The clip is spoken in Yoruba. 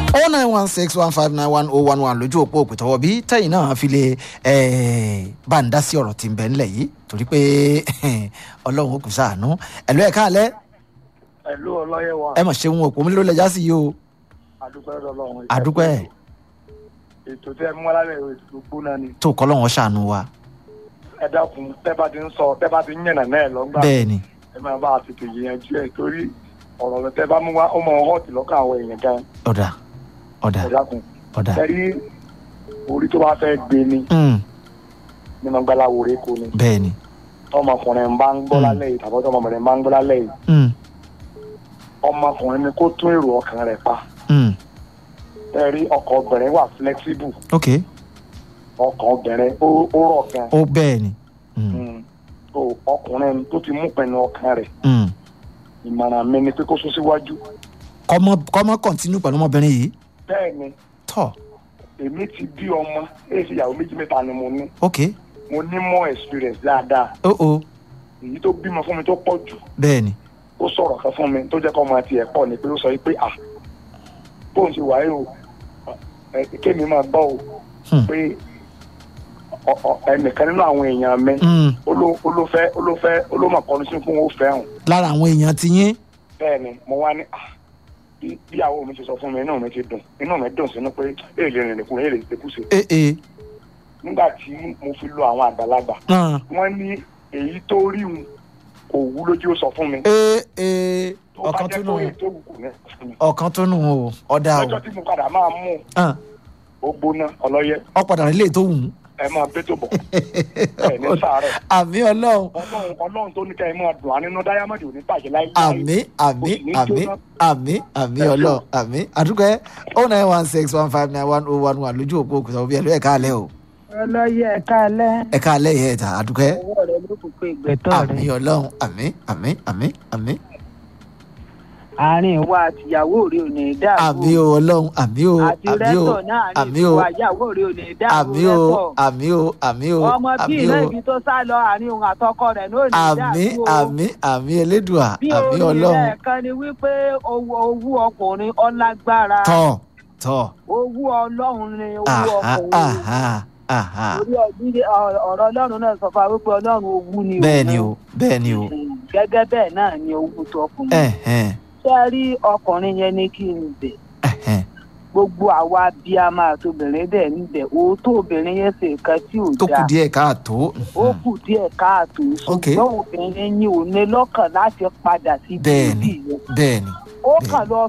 oh nine one six one five nine one oh one one lójú òpó òpìtọ́wọ́ bí tẹ́yìn náà fi lè bá ń dá sí ọ̀rọ̀ tí ń bẹ ńlẹ̀ yìí torí pé ọlọ́run ó kù sáànú ẹ̀lú ẹ̀ka alẹ́ ẹ̀lú ọlọ́yẹ̀ wa ẹ mọ̀ ṣe wọn òpó mi ló lẹ́jà sí yìí o àdúpẹ́ lọ́lọ́run. àdúpẹ́ ètò tẹ́ mú alálẹ̀ ètò gbóná ni tó kọ́ lọ́wọ́ ṣàánú wa ẹ dákun tẹ́ bá ti ń sọ tẹ́ bá ti ń yànnà náà lọ́gbà bẹ́ẹ̀ ni ẹ máa bá a tètè yẹnjú ẹ̀ torí ọ̀rọ̀ rẹ̀ tẹ́ bá mú wá ó mọ họ́ọ̀tì lọ́kàn àwọn èèyàn gan ọ̀dà ọ̀dà ẹ dákun ọ̀dà ẹ rí orí tó bá fẹ́ gbé ni Mm, nínú gbalawo rẹ̀ kò ní bẹ́ẹ̀ ni ọmọkùnrin bá ń gbọ́ Mm. lálẹ́ yìí tàbí ọmọbìnrin bá ń gbọ́ lálẹ́ yìí Mm, ọmọkùnrin ni kó tún èrò ọkàn rẹ̀ pa mm, ẹ rí ọkọ̀ obìnrin wà flexible ok ọkàn obìnrin ó ó rọ̀ gan ó bẹ́ẹ̀ ni Mm, Mm. so ọkùnrin tó ti mú pinnu ọkàn rẹ̀ mm. ìmọ̀ràn mi ni pé kó sún síwájú kọ́mọ kọ́mọ kọ́ntínú pẹ̀lú ọmọbìnrin yìí bẹ́ẹ̀ ni tọ́ èmi ti bí ọmọ èyí sì ìyàwó méjì mẹ́ta ni mo ní ok mo ní more experience dáadáa ó ó èyí tó bímọ fún mi tó pọ̀ jù bẹ́ẹ̀ ni ó sọ̀rọ̀ kan fún mi tó jẹ́ kọ́ ọmọ tiẹ̀ pọ̀ ni pé ó sọ yìí pé ah bóun ṣe wáyé o ẹ kémi máa gbọ́ o Hmm. pé ọ- ọ- ẹnìkan nínú àwọn èèyàn mi Mm, oló- olófẹ́ olófẹ́ olómọ̀kọ́ni sí fún ó fẹ́ràn lára àwọn èèyàn ti yín bẹ́ẹ̀ ni mo wá ní ah bí bí àwọn mi ti sọ fún mi inú mi ti dùn inú mi dùn sínú pé èèlè rìnrìn kúrò èèlè ìpèkúsè ee ee nígbà tí mo fi lo àwọn àgbàlagbà náà wọ́n ní èyí tó rí un kò wú lójú ó sọ fún mi ee ee tó bá ọ̀kan jẹ́ tó nù pé èyí tó wù kò ní sọ fún mi ọ̀kan tó nù o ọ̀dà o lọ́jọ́ tí mo padà máa mú hàn ó gbóná ọlọ́yẹ ọ̀padà rẹ̀ lè tó wù ú. ẹ máa bẹ́ tó bọ̀ ẹ ní sàárẹ̀ àmì ọlọ́run ọlọ́run ọlọ́run tó ní ká ẹ máa dùn á nínú dáyámọ́dì ò ní bàjẹ́ láyé àmì àmì àmì àmì àmì ọlọ́run àmì àdúgbò ẹ oh nine one six one five nine one oh one one lójú òpó òkúta òbí ẹ ló ẹ̀ka alẹ́ o ọlọ́yẹ ẹ̀ka alẹ́ ẹ̀ka alẹ́ yẹ ẹ̀ta àdúgbò ẹ ọwọ́ rẹ ló kù pé ìgbẹ́tọ̀ àmì rẹ ọlọ́run àmì àmì àmì àmì àárín ìwà àtìyàwó rẹ ò ní dàrú àmì o ọlọ́run àmì o àti àmì o rẹ́tọ̀ náà àárín àmì o ìwà ìyàwó rẹ ò ní dàrú àmì o rẹ́tọ̀ àmì o àmì o ọmọ bí àmì iná o ibi tó sá lọ àárín òun àtọkọ rẹ náà ò ní àmì dàrú o àmì àmì elédùà bí àmì orí ọlọ́run rẹ kan ni wípé owó owó ọkùnrin ọlágbára tọ̀ tọ̀ owó ọlọ́run ni owó àhá ọkùnrin àhá àhá orí ọdún ọ̀rọ̀ ọlọ́run náà sọ fún wa wípé ọlọ́run owó ni bẹ́ẹ̀ ni o bẹ́ẹ̀ ni o gẹ́gẹ́ bẹ́ẹ̀ náà ni owó tó ọkùnrin ẹ̀hẹ́n ṣé ẹ rí ọkùnrin yẹn ní kí n bẹ̀ ẹ̀hẹ́n gbogbo àwa bí a máa tóbìnrin dẹ̀ níbẹ̀ òótọ́ obìnrin yẹn ṣe nǹkan tí ò tó kù dáa díẹ̀ káàtó ó kù díẹ̀ káàtó Ok. ṣùgbọ́n obìnrin yìí ò ní lọ́kàn láti padà sí Bẹ́ẹ̀ni. bíbí yẹn bẹ́ẹ̀ ni ó bẹ́ẹ̀ni. kàn lọ